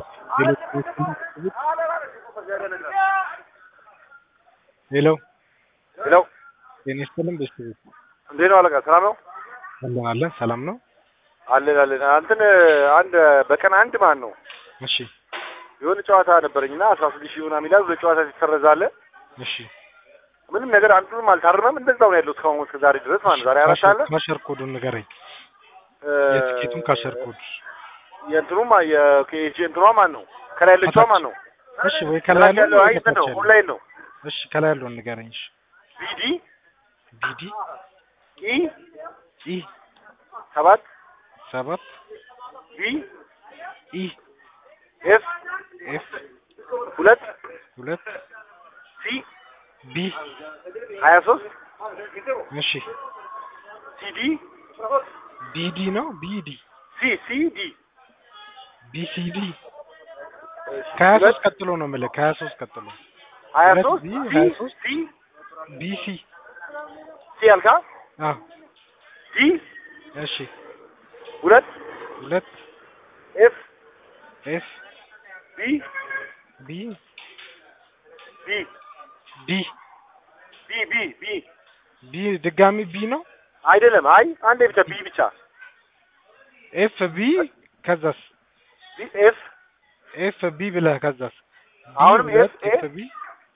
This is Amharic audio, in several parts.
ሄሎ ሄሎ ጤና ይስጥልን ቤተሰቦች እንዴት ነው አለቃ? ሰላም ነው አለን አለን ሰላም ነው አለን አለን። እንትን አንድ በቀን አንድ ማን ነው እሺ የሆነ ጨዋታ ነበረኝና አስራ ስድስት ሺህ ምናምን ይላል። ሁለት ጨዋታ ሲሰረዛለ እሺ ምንም ነገር አንዱንም አልታረመም። እንደዛው ነው ያለው እስካሁን እስከ ዛሬ ድረስ ማለት ነው። ዛሬ አራት አለ ካሸር ኮዱን ንገረኝ እ፣ የትኬቱን ካሸር ኮድ የእንትኑማ የኬጂ እንትኗ ማን ነው? ከላይ ያለችዋ ማን ነው? እሺ ወይ ከላይ ከላይ ያለው ያለው አይ ወይ እንትን ነው ከታች ያለው ኦንላይን ነው። እሺ ከላይ ያለውን ንገረኝ እሺ ቢዲ ቢዲ ኢ ኢ ሰባት ሰባት ቢ ኢ ኤፍ ኤፍ ሁለት ሁለት ሲ ቢ ሀያ ሶስት እሺ ሲዲ ቢዲ ነው ቢዲ ሲ ሲ ዲ ቢሲዲ ከሀያ ሶስት ቀጥሎ ነው የምልህ ከሀያ ሶስት ቀጥሎ ሀያ ሁለት ሶስት ቢ ሲ ሀያ ሶስት ሲ ቢሲ ሲ ያልካ አዎ ዲ እሺ ሁለት ሁለት ኤፍ ኤፍ ቢ ቢ ቢ ዲ ቢ ቢ ቢ ቢ ድጋሚ ቢ ነው አይደለም። አይ አንዴ ብቻ ቢ ብቻ ኤፍ ቢ ከዛስ ቢ ኤፍ ኤፍ ቢ ብለህ ከዛስ ቢ አሁንም ሁለት ኤፍ ኤ ኤፍ ቢ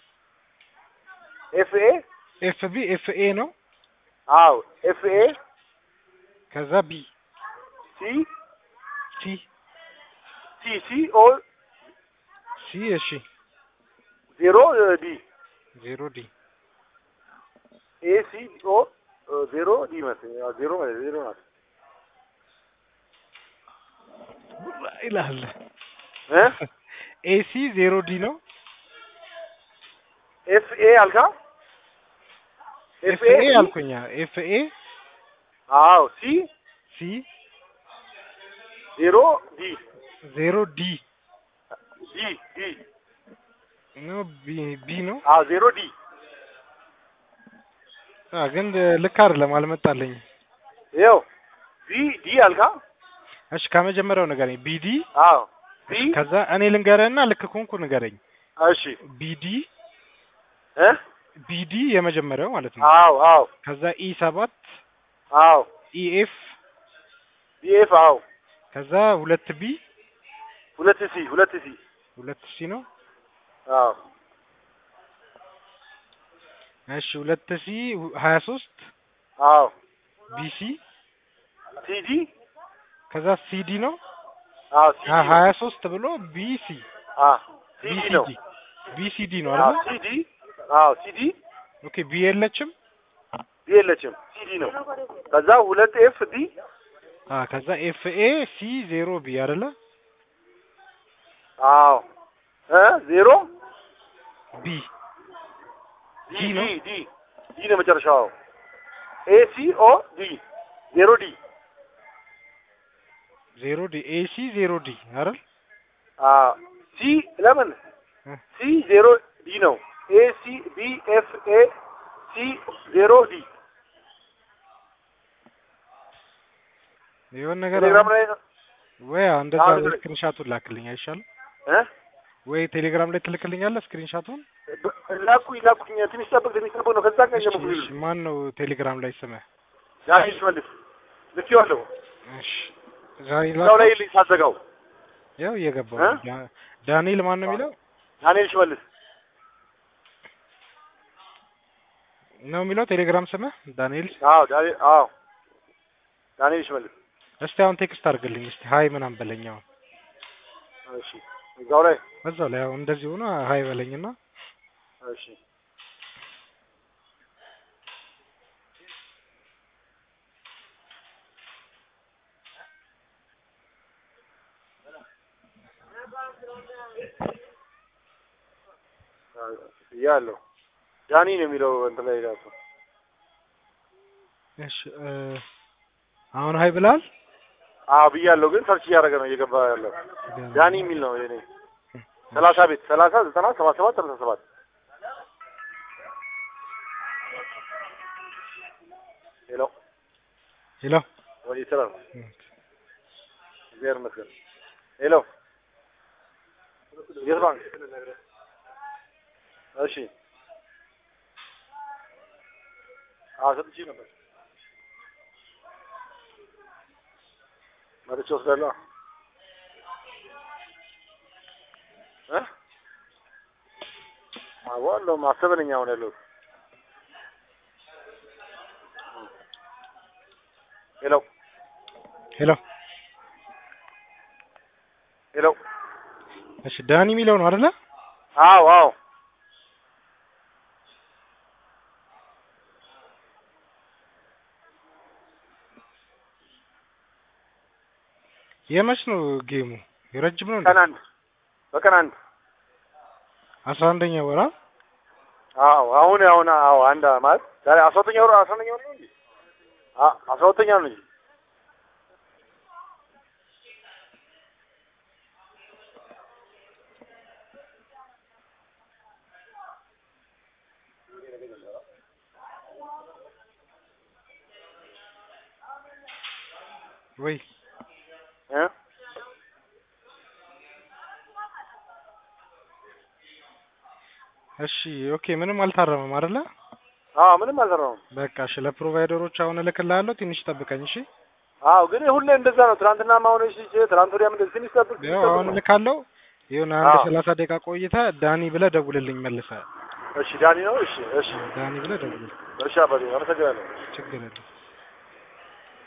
ኤፍ ኤ ኤፍ ቢ ኤፍ ኤ ነው አዎ ኤፍ ኤ ከዛ ቢ ሲ ሲ ሲ ሲ ኦ ሲ እሺ ዜሮ ዲ ዜሮ ዲ ኤ ሲ ኦ ዜሮ ዲ መሰለኝ። አዎ ዜሮ ማለት ዜሮ ናት ይላል እ ኤሲ ዜሮ ዲ ነው ኤፍ ኤ አልካ ኤፍ ኤ አልኩኛ ኤፍ ኤ አዎ ሲ ሲ ዜሮ ዲ ዜሮ ዲ ዲ ዲ ነው ቢ ቢ ነው አዎ ዜሮ ዲ አ ግን ልክ አይደለም አልመጣልኝ ይኸው ዲ ዲ አልካ እሺ ከመጀመሪያው ንገረኝ ቢዲ አዎ ዲ ከዛ እኔ ልንገረህና ልክ ኮንኩ ንገረኝ እሺ ቢዲ እ ቢዲ የመጀመሪያው ማለት ነው አዎ አዎ ከዛ ኢ ሰባት አዎ ኢኤፍ ዲ ኤፍ አዎ ከዛ ሁለት ቢ ሁለት ሲ ሁለት ሲ ሁለት ሲ ነው አዎ እሺ ሁለት ሲ ሀያ ሶስት አዎ ቢሲ ሲዲ ከዛ ሲዲ ነው አዎ ሲዲ ነው። ሀያ ሶስት ብሎ ቢሲ አ ሲዲ ነው ቢሲዲ ቢሲዲ ነው አዎ አይደል ሲዲ አዎ ሲዲ ኦኬ ቢ የለችም ዲ የለችም ሲዲ ነው ከዛ ሁለት ኤፍ ዲ አ ከዛ ኤፍ ኤ ሲ ዜሮ ቢ አይደለ አዎ እ ዜሮ ቢ ዲ ዲ ዲ ነው? ዲ ዲ ነው መጨረሻው ኤ ሲ ኦ ዲ ዜሮ ዲ ዜሮ ዲ ኤ ሲ ዜሮ ዲ አይደል አ ሲ ለምን እ ሲ ዜሮ ዲ ነው ኤ ሲ ቢ ኤፍ ኤ ሲ ዜሮ ዲ የሆነ ነገር ቴሌግራም አሁን ላይ ወይ እንደዛ አሁን ንገረኝ። ስክሪንሻቱን ላክልኝ አይሻልም እ ወይ ቴሌግራም ላይ ትልክልኛለህ ስክሪንሻቱን ላኩኝ ላኩኝ ትንሽ ጠብቅ ትንሽ ጠብቅ ነው ከዛ ቀን እሺ ጀምሮ እሺ ማን ነው ቴሌግራም ላይ ስምህ ዳንኤል ሽመልስ ልኬዋለሁ እሺ ዛሬ እዛው ላይ ላክ ልኝ ሳዘጋው ያው እየገባው እ? ነው። ዳ- ዳንኤል ማን ነው የሚለው ዳንኤል ሽመልስ ነው የሚለው ቴሌግራም ስምህ ዳንኤል አዎ ዳንኤል አዎ ዳንኤል ሽመልስ እስቲ አሁን ቴክስት አድርግልኝ እስቲ ሀይ ምናምን በለኝ አሁን እሺ እዛው ላይ እዛው ላይ አሁን እንደዚህ ሆኖ ሀይ በለኝና እሺ ያለው ዳኒ ነው የሚለው እንትን ላይ ራሱ እሺ እ አሁን ሀይ ብላል አዎ ብያለሁ፣ ግን ሰርች እያደረገ ነው እየገባ ያለው ዳኒ የሚል ነው የኔ ሰላሳ ቤት ሰላሳ ዘጠና ሰባ ሰባት ሰላሳ ሰባት ሄሎ ሄሎ ወይ ስራ ነው እግዚአብሔር ይመስገን ሄሎ የት ባንክ? እሺ አዎ ሰጥቼ ነበር። መጥቼ ወስዳለሁ እ አዋለው ማሰበነኛ አሁን ያለሁት ሄሎ ሄሎ ሄሎ እሺ ዳኒ የሚለው ነው አይደለ? አዎ አዎ የመች ነው ጌሙ? የረጅም ነው እንዴ? ቀን አንድ በቀን አንድ አስራ አንደኛ ወራ አዎ አሁን አሁን አዎ አንድ ማለት ዛሬ አስራ ሁለተኛ ወር አስራ አንደኛ ወር ነው እንዴ? አ አስራ ሁለተኛ ነው እንጂ ወይ እ እሺ ኦኬ ምንም አልታረመም አይደለ? አዎ ምንም አልሰራሁም። በቃ እሺ ለፕሮቫይደሮች አሁን እልክልሃለሁ ትንሽ ጠብቀኝ እሺ አዎ ግን ሁሌ እንደዛ ነው። ትናንትና ማሆነ እሺ ትናንት ወዲያም እንደዚህ ትንሽ ጠብቅ ያው አሁን እልካለሁ ይሁን አንድ አዎ። ሰላሳ ደቂቃ ቆይታ ዳኒ ብለህ ደውልልኝ መልሰህ እሺ ዳኒ ነው። እሺ እሺ ዳኒ ብለህ ደውልልኝ እሺ አባቴ አመሰግናለሁ። ችግር የለም